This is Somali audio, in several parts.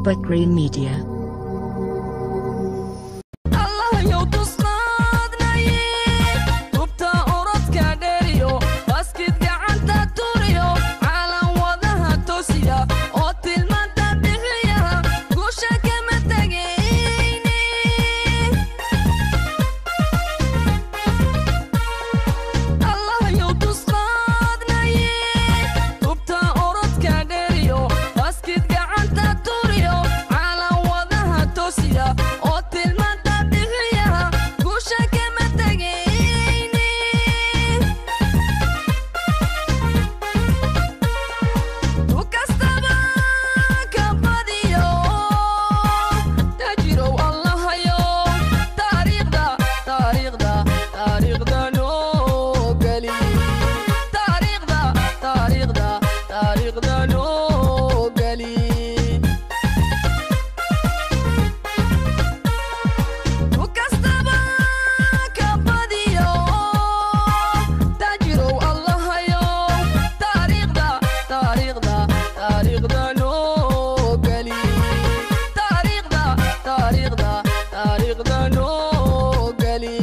Bakri Media. allahayow tusnaadnaye tubta orodka dheeriyo baskid gacanta turiyo caalan wadaha tosiya oo tilmaanta bixiya guusha kama tegayne allahayow tusnaadnaye tubta orodka dheeriyo baskid gacanta turiyo caalan wadaha tosiya oo tilmaanta bixiya guusha kama tegayne tu kastaba ka badiyo tajirow allahayo taariikhda taariikhda taariikhda noo geli taariikhda taariikhda taariikhda noo geli tu kastaba ka badiyo tajirow allahayo taariikhda taariikhda taariikhda noo geli taariikhda taariikhda taariikhda noo geli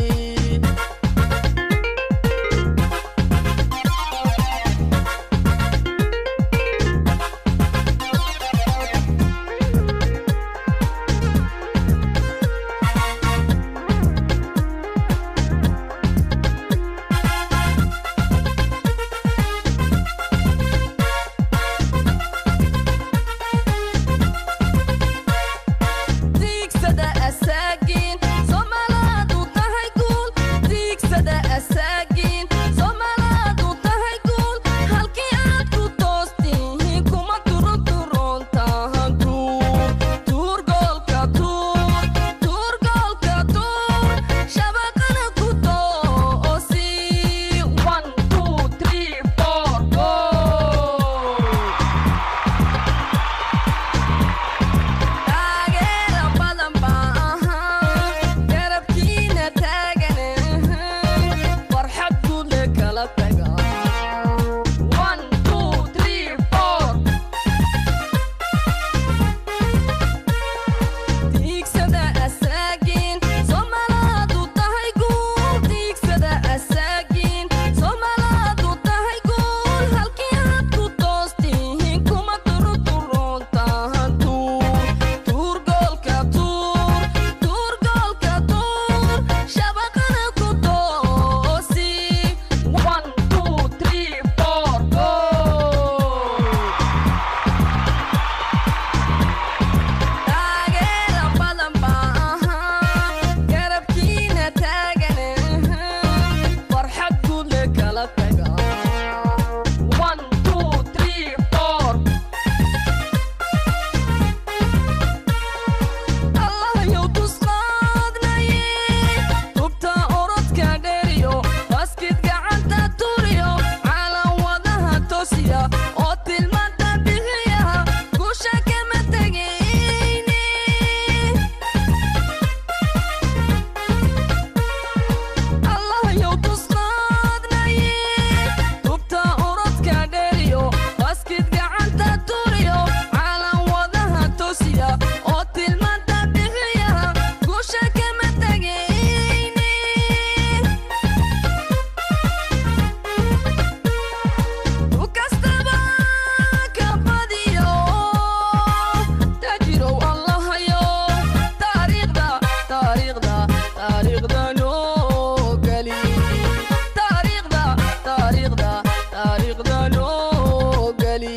diigsada asaagiin somalaadu tahay guul diigsada asaagiin somalaadu tahay guul halkii aad ku toostihiin kuma turuturoon tahan tuur tuur goolka tuur tuur goolka tuur shabaqana ku toosi one two three four go taageera badan baa ahaa garabkiina taagan farxad guudle kala taga one two three four diigsada asaagiin somalaadu tahay guul diigsada asaagiin somalaadu tahay guul halkii aad ku toostihiin kuma turuturoon tahan tuur tuur goolka tuur tuur goolka tuur shabaqana ku toosi one two three four go taageera badan baa ahaa garabkiina taagan farxad guudle kala taga one two three four allahayow tusnaadnaye tubta orodka dheeriyo baskid gacanta turiyo caalan wadaha tosiya oo tilmaanta bixiya guusha kama tegayne allahayow tusnaadnaye tubta orodka dheeriyo baskid gacanta turiyo caalan wadaha tosiya oo tilmaanta bixiya guusha kama tegayne tu kastaba ka badiyo tajirow allahayo taariikhda taariikhda taariikhda noo geli taariikhda taariikhda taariikhda noo geli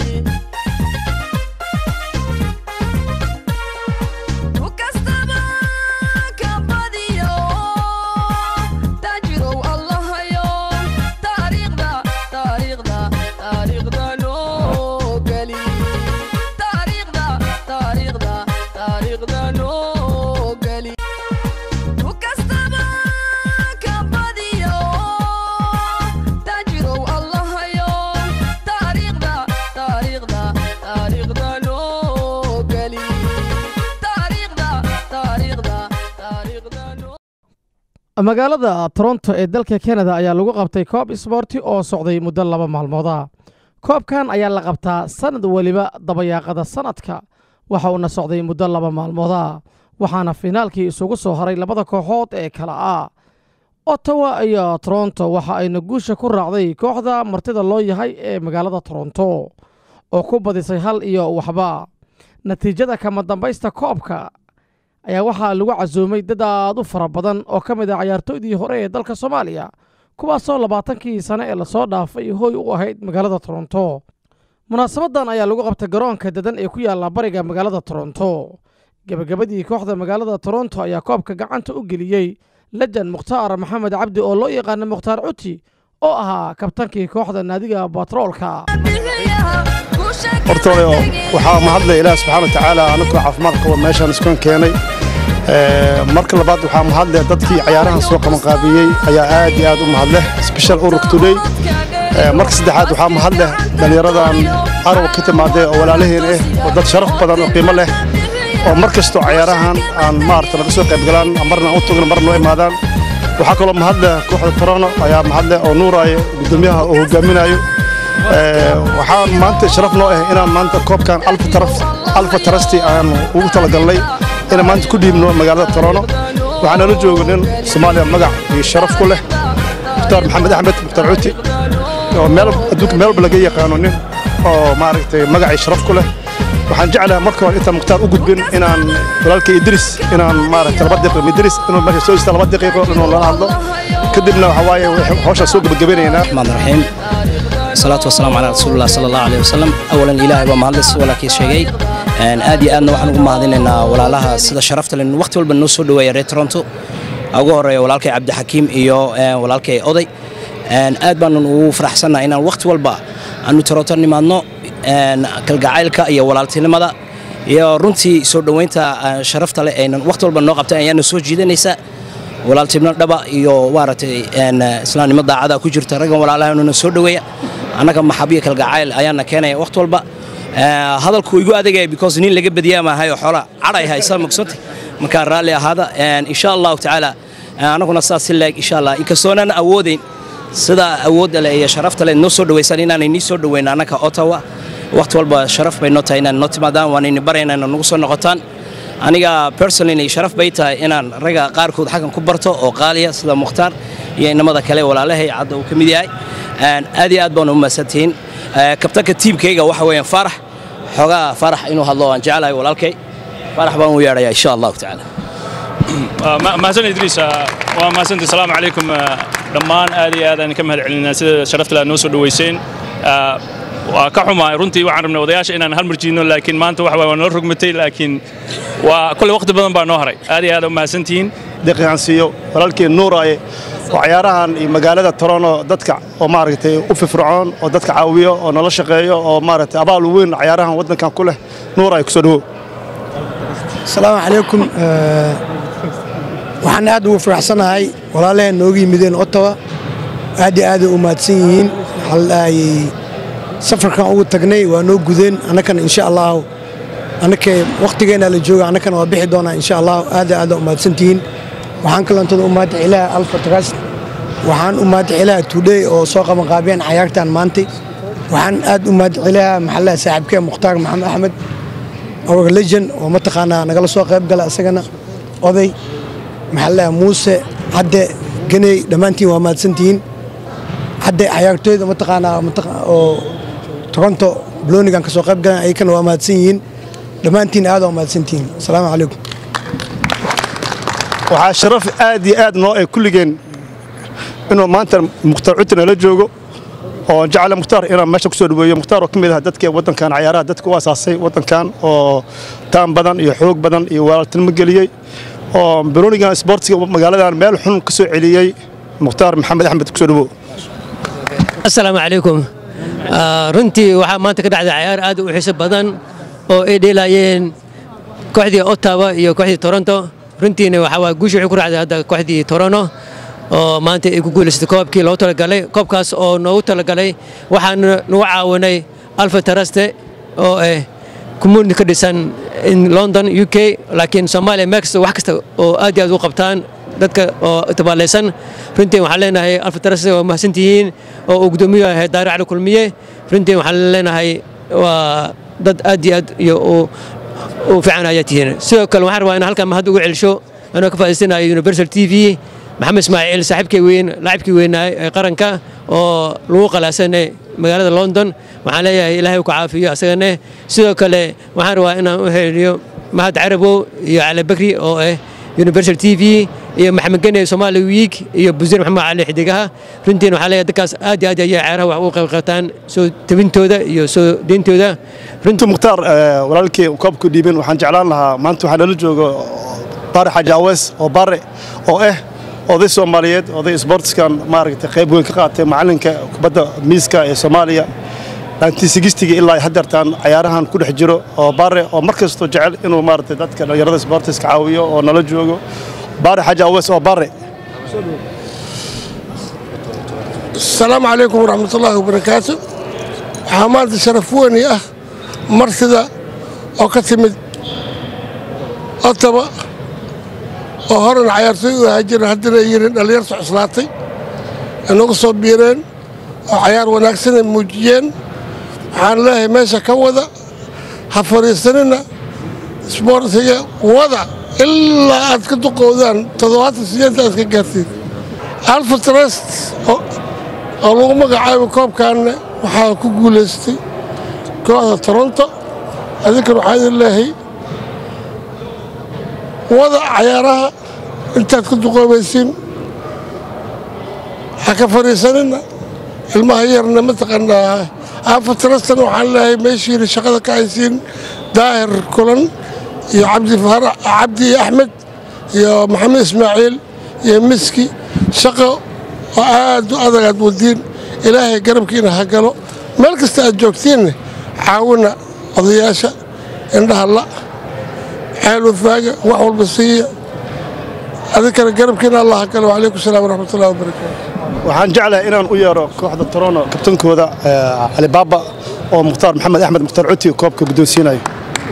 tu kastaba ka badiyo tajirow allahayo taariikhda taariikhda taariikhda noo geli taariikhda taariikhda taariikhda noo geli tu kastaba ka badiyo tajirow allahayo taariikhda taariikhda taariikhda noo geli taariikhda taariikhda taariikhda noo magaalada toronto ee dalka kanada ayaa lagu qabtay koob isboorti oo socday muddo laba maalmood ah koobkan ayaa la qabtaa sanad weliba dabayaaqada sanadka waxa uuna socday muddo laba maalmooda waxaana fiinaalkii isugu soo haray labada kooxood ee kala ah ottawa iyo toronto waxa ayna guusha ku raacday kooxda martida loo yahay ee magaalada toronto oo ku badisay hal iyo waxba natiijada kama dambaysta koobka ayaa waxaa lagu casuumay dad aad u fara badan oo ka mid ah cayaartooydii hore ee dalka soomaaliya kuwaasoo labaatankii sane ee lasoo dhaafay hooy u ahayd magaalada toronto munaasabadan ayaa lagu qabtay garoonka dadan ee ku yaalla bariga magaalada toronto gebagabadii kooxda magaalada toronto ayaa koobka gacanta u geliyey lejan mukhtaar maxamed cabdi oo loo yaqaana mukhtaar cuti oo ahaa kabtankii kooxda naadiga batroolka horta waxaa mahadlay ilaah subxaana watacaala anagoo caafimaad qaba meeshaan iskuan keenay marka labaad waxaa mahadleh dadkii cayaarahan soo qabanqaabiyey ayaa aad iyo aad u mahadleh special urug today marka saddexaad waxaa mahadleh dhallinyaradan arab ka timaadee oo walaalaheen ah oo dad sharaf badan oo qiimo leh oo mar kastoo cayaarahan aan maarata naga soo qayb galaan marna u tugna marna noo imaadaan waxaa kaloo mahadleh kooxda torono ayaa mahadleh oo nuuraayo guddoomiyaha oo hogaaminayo waxaan maanta sharaf noo ah inaan maanta koobkan alfa tarasti aan ugu talagalnay inaan maanta ku dhiibno magaalada torono waxaa nala jooga nin soomaaliya magac iyo sharaf ku leh mukhtaar maxamed axmed mukhtaar cuti oo meel adduunka meelba laga yaqaano nin oo maaragtay magac iyo sharaf ku leh waxaan jeclahay marka hore intaan mukhtaar u gudbin inaan walaalkay idris inaan maaragtay laba daqiiqo idris inuu meesha soo istaa laba daqiiqo inuu lala hadlo kadibna waxaa waaye hawshaa soo gebagabanaynaa الرحمن الرحيم الصلاة والسلام على رسول الله صلى الله عليه وسلم أولا إلهي ومهلس ولا كي شيء aad iyo aadna waxaan ugu mahadinaynaa walaalaha sida sharafta leh waqti walba noo soo dhaweeya reer toronto ugu horeeya walaalkay cabdixakiim iyo walaalkay oday aad baanan ugu faraxsannahay inaan waqti walba aanu toronto nimaadno kalgacaylka iyo walaaltinimada iyo runtii soo dhoweynta sharafta leh aynan waqti walba noo qabtay ayaana soo jiidanaysa walaaltinimo dhaba iyo maaragtay islaamnimo daacada ku jirta raggan walaalahanuna soo dhoweeya annaga maxabiyo kalgacayl ayaana keenaya waqti walba hadalku igu adagaya because nin laga badiyaa maahayo xoola cadhay haysa magsanta markaa raalli ahaada insha allahu tacaala annaguna saas si leeg insha allah inkastoonan awoodayn sida awoodda leh iyo sharafta leh noo soo dhawaysan inaanay nii soo dhoweyn annaga ottawa waqti walba sharaf bay noo tahay inaan noo timaadaan waanayni barayna inaan nagu soo noqotaan aniga personally sharaf bay tahay inaan ragga qaarkood xaggan ku barto oo qaaliya sida mukhtaar iyo inamada kale walaalahay cadda uu ka mid yahay aad iyo aad baan u mahadsantihiin kabtanka tiimkayga waxa weeyaan faarax xoogaa faarax inuu hadlo aan jecelahay walaalkay faarax baan u yeedhayaa insha allahu tacaala mahadsan idriis waa mahadsanti asalaamu calaykum dhammaan aad iyo aad aan ka mahad celinaa sida sharafta aad noo soo dhoweyseen waa ka xumaay runtii waxaan rabnay odayaasha inaan hal mar jiidno laakiin maanta waxa waa noo rogmatay laakiin waa kolley waqti badan baa noo haray aad iyo aad u mahadsantihiin daqiiqan siiyo walaalkii nuuraaye oo cayaarahan iyo magaalada torono dadka oo maaragtay u firfircoon oo dadka caawiyo oo nala shaqeeyo oo maaragtay abaal weyn cayaarahan waddankan ku leh nuuraaye kusoo dhawow asalaamu calaykum waxaan aad ugu faraxsanahay walaalaheen nooga yimideen ottawa aad iyo aaday u mahadsan yihiin waxaa la dhahayay safarkan ugu tagnay waa noo gudeen annakana insha allahu annakee wakhtigeenna la jooga annakana waa bixi doonaa insha allahu aad aada u mahadsantihiin waxaan kalantada u mahadix ilaah alfa trust waxaan u mahadix ilaah tudhey oo soo qabanqaabiyeen cayaartan maantay waxaan aad u mahadix ilaah maxallaha saaxiibkee mukhtaar maxamed axmed our legend oo mataqaanaa nagala soo qayb gala isagana oday maxallaha muuse cadde ganey dhammaantiin waa mahadsantihiin hadde cayaartooyda mataqaanaa oo toronto bloonigan ka soo qayb galan ayakana waa mahadsan yihiin dhammaantiin aad waa mahadsantihiin asalaamu calaykum waxaa sharaf aad iyo aad noo ee kulligeen inuu maanta mukhtaar cuti nala joogo oo jecla mukhtaar inaan meesha ku soo dhaweeyo mukhtaar oo ka mid ah dadkii waddankan cayaaraha dadka u asaasay waddankan oo taan badan iyo xoog badan iyo walaaltinimo geliyey oo baronigan sportsiga magaaladan meel xun ka soo celiyey mukhtaar maxamed axmed kusoo dhawow asalaamu calaykum runtii waxaa maanta ka dhacday cayaar aad u xiiso badan oo ay dheelaayeen kooxdii ottawa iyo kooxdii toronto runtiina waxaa waa guusha waxay ku raacday hadda kooxdii toronto oo maanta ay ku guulaysatay koobkii loogu talagalay koobkaas oo noogu talagalay waxaan nagu caawinay alfa taraste oo ah community ka dhisan in london u k laakiin soomaaliya mex wax kasta oo aad iyo aad u qabtaan dadka oo tabaalaysan runtii waxaan leenahay alfa taraste waa mahadsantihiin oo uu guddoomiye yahay daare cali kulmiye runtii waxaan leenahay waa dad aad iyo aad iyo u fiican ayaa tihiin sidoo kale waxaan rabaa in halkan mahad ugu celsho anoo ka faa'iidsanayo universal t v maxamed ismaaciil saaxiibkay weyn laacibkii weynaay ee qaranka oo lagu qalaasanay magaalada london waxaan leeyahay ilaahay ku caafiyo asagane sidoo kale waxaan rabaa inaan u heliyo mahad carabow iyo cali bakri oo ah universal t v iyo maxamed gene somali week iyo busiir maxamed cali xidigaha runtiin waxaa leeyahay dadkaas aad iyo aad ayay ciyaaraha wax uga qayb qaataan soo tabintooda iyo soo deyntooda runtii mukhtaar eh, walaalkii koobku dhiibin waxaan jeclaan lahaa maanta waxaa nala joogo bare xaaji awees oo bare oo ah oday soomaaliyeed oday sportskan maaragtay qayb weyn ka qaatay macalinka kubadda miiska ee soomaaliya 1960 ilaa haddeertaan cayaarahan ku dhex jiro oo bare oo mar kastoo jecel inuu maaragtay dadka dhalinyarada sportiska caawiyo oo nala joogo bare xaaji awees oo bare asalaamu calaykum waraxmat ullaahi wabarakaatu waxaa maanta sharaf weyni ah marsida oo ka timid otaba oo horena cayaartooy u ahaa jiren haddana ay yihiin dhallinyarta cuslaatay ay nagu soo biireen oo cayaar wanaagsan ay muujiyeen waxaan leeyahay meesha ka wada ha fadhiisanina isboortiga wada ilaa aad ka duqowdaan toddobaatan sideenta aad ka gaartiin alfa trust oo oo lagu magacaabo koobkaanne waxaa ku guulaystay kooxda toronto adinkan waxaa idin leehay wada cayaaraha intaad ku duqoobaysiin ha ka fadhiisanina ilmaha yarna mataqaanaa aafatarastan waxaan leeyahay meeshiina shaqada ka haysiin daahir kulan iyo cabdi farax cabdi axmed iyo maxamed ismaaciil iyo miski shaqo oo aad u adag aad wadiin ilaahay garabkiina ha galo meel kasta aad joogtiinne caawina odayaasha indhaha la xeel wafaaga wax walba siiya adinkana garabkiina allah ha galo wacalaykum salaam waraxmat ullahi wabarakaatu waxaan jeclahay inaan u yeero kooxda torono kabtankooda eh, cali baaba oo mukhtaar maxamed axmed mukhtaar cuti koobka guddoonsiinayo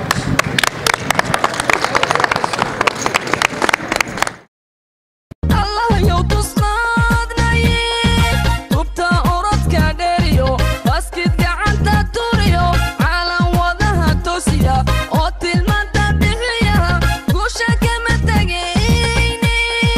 allahayow tusnaadnaye hubta orodka dheeriyo baskid gacanta turiyo caalan wadaha tosiya oo tilmaanta bixiya guusha kama tegayne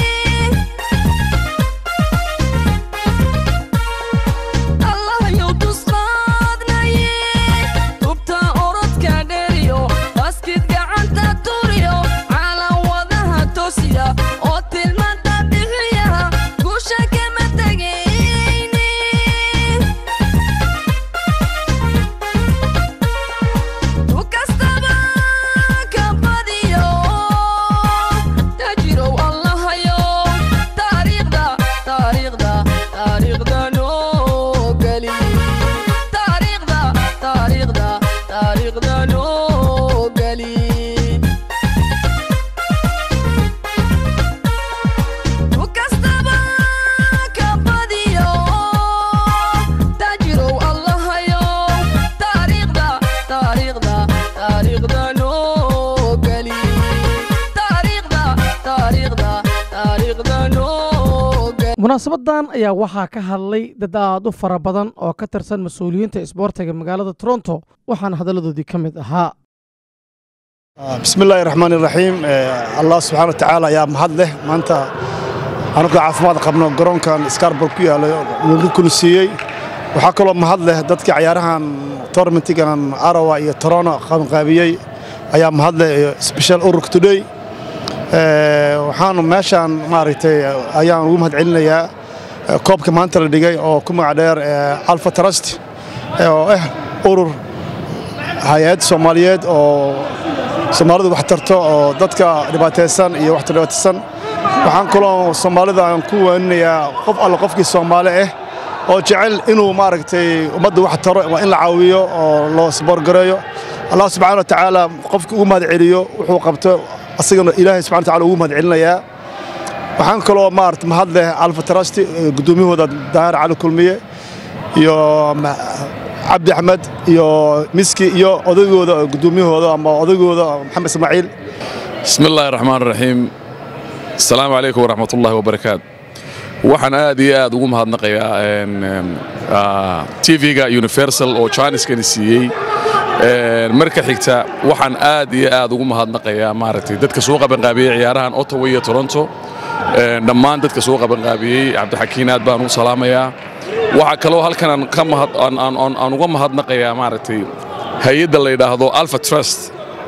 allahayow tusnaadnaye hubta orodka dheeriyo baskid gacanta turiyo caalan wadaha tosiya oo tilmaanta bixiya guusha kama tegayne tu kastaba ka badiyo tajirow allahayow taariikhda taariikhda taariikhda noo geli taariikhda taariikhda taariikhda noo geli tu kastaba ka badiyo tajirow allahayow taariikhda taariikhda taariikhda noo geli taariikhda taariikhda taariikhda noo geli munaasabadan ayaa waxaa ka hadlay dad aad u fara badan oo ka tirsan mas-uuliyiinta isboortiga magaalada toronto waxaana hadalladoodii ka mid ahaa بسم الله الرحمن الرحيم آه، الله سبحانه وتعالى يا مهد له ما أنت أنا كنت عافماد قبنا قرون كان سكاربر كيا ممكن سيي waxaa kaloo mahad leh dadkii cayaarahan tournamentigan arawa iyo torono qabanqaabiyey ayaa mahad leh iyo special uruk today Eh, waxaanu meeshaan maaragtay ayaan ugu mahad celinayaa eh, koobka maanta la dhigay oo ku magac dheer eh, alpha trust eh, oo ah urur hay-ad soomaaliyeed oo soomaalidu wax tarto oo dadka dhibaataysan iyo waxta dhibaataysan waxaan kaloo soomaalida aan ku waaninayaa qof alle qofkii soomaali ah oo jecel inuu maaragtay ummadda wax taro waa in la caawiyo oo loo sboorgareeyo allah subxaana wa tacaala qofkii ugu mahad celiyo wuxuu qabto asagana ilaahay subxana wa tacaala ugu mahad celinayaa waxaan kaloo maarata mahad leh alfa trasti guddoomiyahooda daahir cali kulmiye iyo ma- cabdi axmed iyo miski iyo odaygooda guddoomiyahooda ama odaygooda maxamed ismaaciil بسم الله الرحمن الرحيم السلام عليكم ورحمة الله وبركاته waxaan aad iyo aad ugu mahadnaqayaa een, een, ah, tv-ga universal oo janiskani siiyey Een, marka xigta waxaan aad iyo aad ugu mahadnaqayaa maaragtay dadka soo qabanqaabiyey ciyaarahan ottawa iyo toronto Een, dhammaan dadka soo qabanqaabiyey cabdixakiin aad baan u salaamayaa waxaa kaloo halkan aan ka mahad aan- aan aan- aan uga mahadnaqayaa maaragtay hay-adda la yidhaahdo alpha trust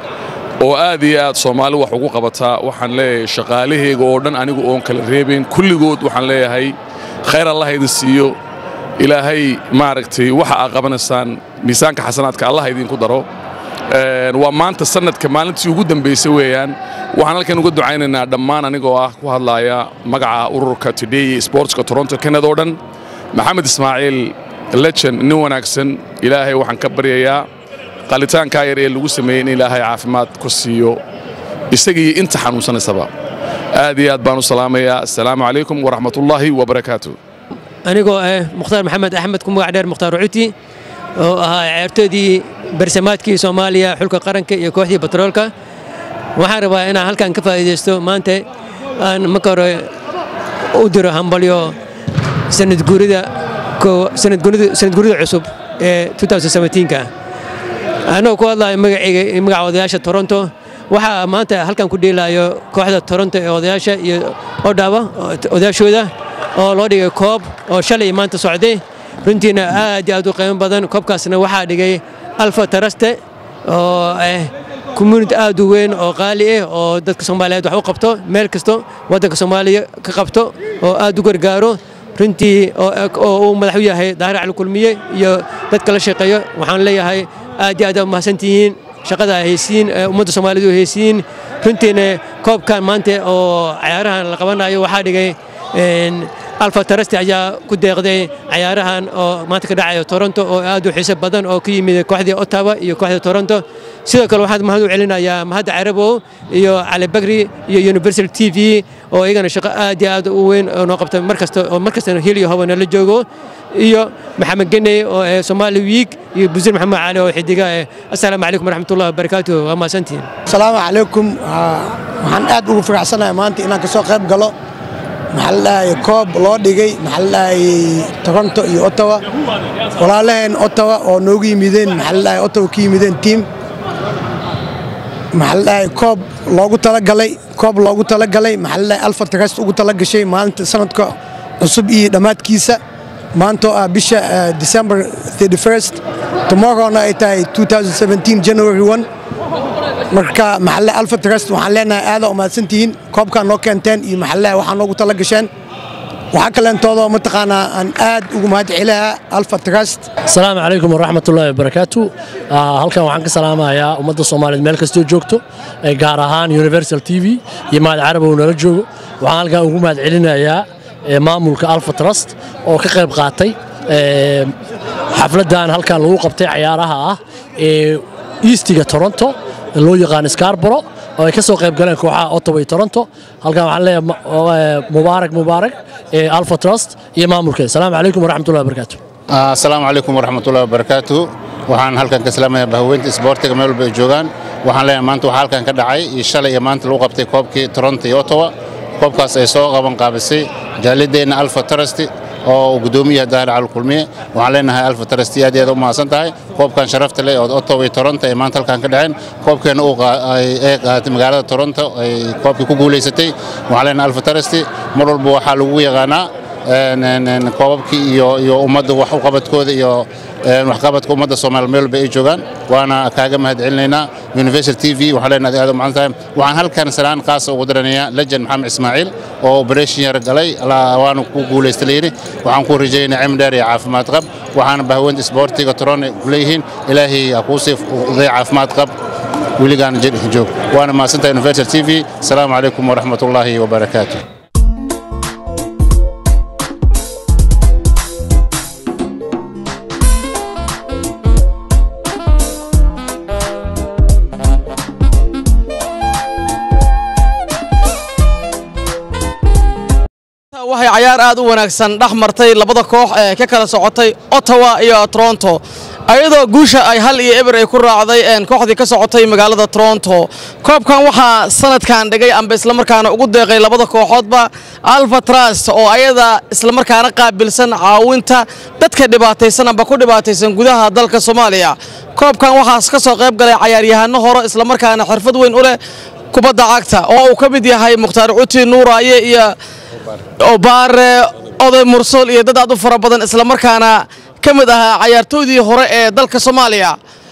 oo aad iyo aad soomaali wax ugu qabataa waxaan leeyahay shaqaalahayga oo dhan anigu oon kala reebin kulligood waxaan leeyahay khayr allah idin siiyo ilaahay maaragtay waxa aad qabanaysaan miisaanka xasanaadka allah idinku daro Een, waa maanta sanadka maalintii ugu dambaysay weeyaan waxaan halkan uga ducaynaynaa dhammaan anigoo ah ku hadlaaya magaca ururka today sportska toronto canada oo dhan maxamed ismaaciil legend nin wanaagsan ilaahay waxaan ka baryayaa qalitaankaa yar ee lagu sameeyey in ilaahay caafimaad ku siiyo isagii inta xanuunsanaysaba aad iyo aad baan u salaamayaa assalaamu calaykum waraxmatullaahi wabarakaatu anigoo ah mukhtaar maxamed axmed ku magac dheer mukhtaar cuti oo ahaa ciyaartoydii barsamaadkii soomaaliya xulka qaranka iyo kooxdii batroolka waxaan rabaa inaan halkan ka faa'iidaysto maanta aan marka hore u diro hambalyo sanad guurida koo- sanad guurida sanad guurida cusub ee 2017ka anoo ku hadlayo magacayga iyo magaca odayaasha toronto waxaa maanta halkan ku dheelaayo kooxda toronto ee odayaasha iyo odhawa odayaashooda oo loo dhigay koob oo shalay maanta socday runtiina aad iyo aad u qiimo badan koobkaasna waxaa dhigay alfa taraste oo ah community aad u weyn oo qaali ah oo dadka soomaaliyeed wax u qabto meel kasto waddanka soomaaliya ka qabto oo aad u gargaaro runtii oo oo uu madax u yahay daahir cali kulmiye iyo dadka la shaqeeyo waxaan leeyahay aad iyo aad aad mahadsantihiin shaqada ay haysiin ee ummadda soomaalidu ay haysiin runtiina koobkan maanta oo cayaarahan la qabanayo waxaa dhigay een, alfa tarasti ayaa ku deeqday cayaarahan oo maanta ka dhacaya toronto oo aad u xiiso badan oo ka yimid kooxdii ottawa iyo kooxda toronto sidoo kale waxaan mahad u celinayaa mahadda carabow iyo cali bagri iyo universal t v oo iyagana shaqo aad iyo aad u weyn oo noo qabta markasta oo markastana hil iyo hoba nala joogo iyo maxamed geney oo ee Somali Week iyo Busil Maxamed Cali oo xidiga eh assalaamu calaykum waraxmatullahi wabarakaatuh waa mahadsantihiin asalaamu calaykum Aa, waxaan aad ugu faraxsanahay maanta inaan kasoo qayb galo maxaa la dhahayay koob loo dhigay maxaa la dhahayay toronto iyo ottawa walaalaheen ottawa oo noogu yimideen maxaa la dhahayay ottawa ka yimideen tiim maxaa la dhahayay koob loogu talagalay koob loogu talagalay maxaa la dhahayay alfa trust ugu talagashay maalinta sanadka cusub iyo dhammaadkiisa maanta oo ah bisha ah, December 31st tomorrowna ay tahay 2017 January 1 marka maxalle alfa trust waxaan leenahay aada u mahadsantihiin koobkaan noo keenteen iyo maxalle waxaa noogu tala gasheen waxaa kaleentoodoo mataqaanaa aan aad ugu mahad celayaa alfa trust asalaamu calaykum waraxmatullaahi wabarakaatu Ah, halkan waxaan ka salaamayaa ummadda soomaaliyeed meel kastoo joogto eh, gaar ahaan universal t v iyo mahad carabow nala joogo waxaan halkan ugu mahad celinayaa eh, maamulka alfa trust oo ka qayb qaatay eh, xafladdan halkan lagu qabtay cayaaraha ah ee eastiga toronto loo yaqaan scarboro oo ay ka soo qayb galeen kooxaha ottawa iyo toronto halkan waxaan leeyahay ma- oo, eh, mubaarak mubaarak ee alfa trust iyo maamulkeeda asalaamu calaykum waraxmatullahi wabarakaatu asalaamu calaykum waraxmatullahi wabarakaatu waxaan halkan ka salaamayaa bahweynta isboortiga meel walba ay joogaan waxaan leeyahay maanta waxaa halkan ka dhacay iyo shalay iyo maanta lagu qabtay koobkii toronto iyo ottawa koobkaas ay soo qaban qaabisay jaalideenna alfa tarasti oo gudoomiyaha daahir cali kulmiye waxaan leenahay alfa tarasti aad iyo aad u mahadsan tahay koobkan sharafta leh oo ottawa iyo toronto ay maanta halkan ka dhaceen koobkeena uu qaa- ay- ay qaadatay magaalada toronto ay koobkii ku guulaysatay waxaan leenahay alfa tarasti mar walba waxaa lagu yaqaanaa een, een, een, koobabkii iyo iyo ummadda wax u qabadkooda iyo een, waxqabadka ummadda soomaaliya meel walba ay joogaan waana kaaga mahad celinaynaa universal t v waxaan leenahay aad u mahadsan tahay waxaan halkan salaan qaasa ugu daranayaa legend maxamed ismaaciil oo operation yar galay la- waana ku guulaysta layidhi waxaan ku rajaynayaa cimri dheer iyo caafimaad qab waxaana bahweynta isboortiga toron ku leeyihiin ilaahay ha kuu sii uday caafimaad qab weligaan jir joog waana mahadsantahay universal t v asalaamu calaykum waraxmatullaahi wabarakaatu waxay cayaar aad u wanaagsan dhex martay labada koox ee ka kala socotay ottawa iyo toronto ayadoo guusha ay hal iyo eber ay ku raacday een, kooxdii ka socotay magaalada toronto koobkan waxaa sanadkan dhigay amba islamarkaana ugu deeqay labada kooxoodba alfa trust oo ayada islamarkaana qaabilsan caawinta dadka dhibaataysan amba ku dhibaataysan gudaha dalka soomaaliya koobkan waxaas ka soo qayb galay cayaaryahano hore islamarkaana xirfad weyn u leh kubadda cagta oo uu ka mid yahay mukhtaar cuti nuuraaye iyo obaare oday mursul iyo dad aad u fara badan islamarkaana ka mid ahaa cayaartoydii hore ee dalka soomaaliya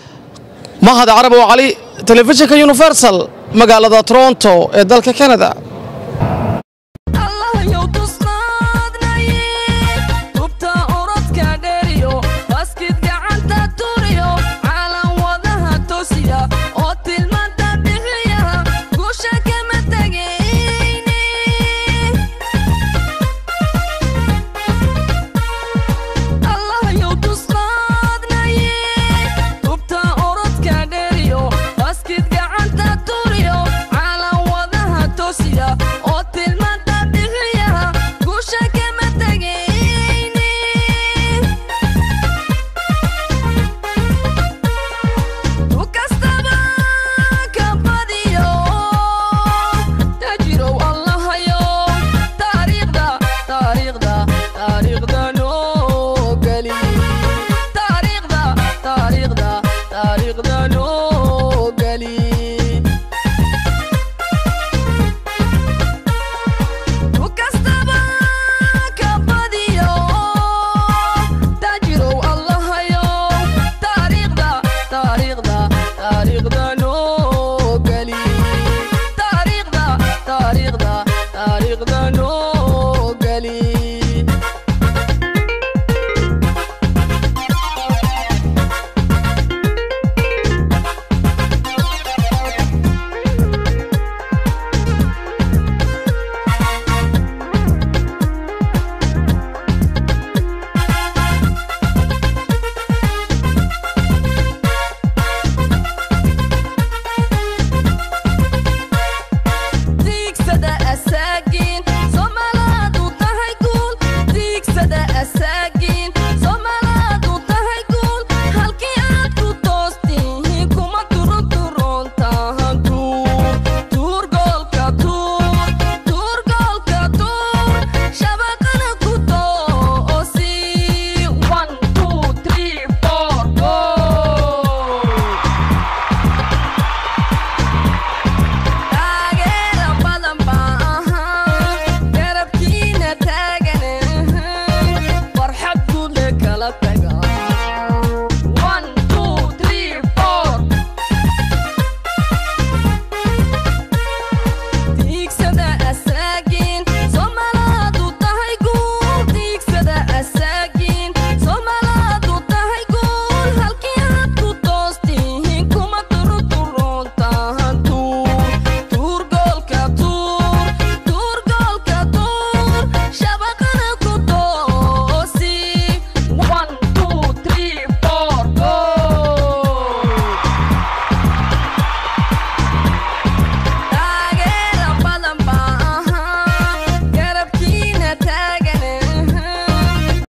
mahad carabow cali telefishinka universal magaalada toronto ee dalka canada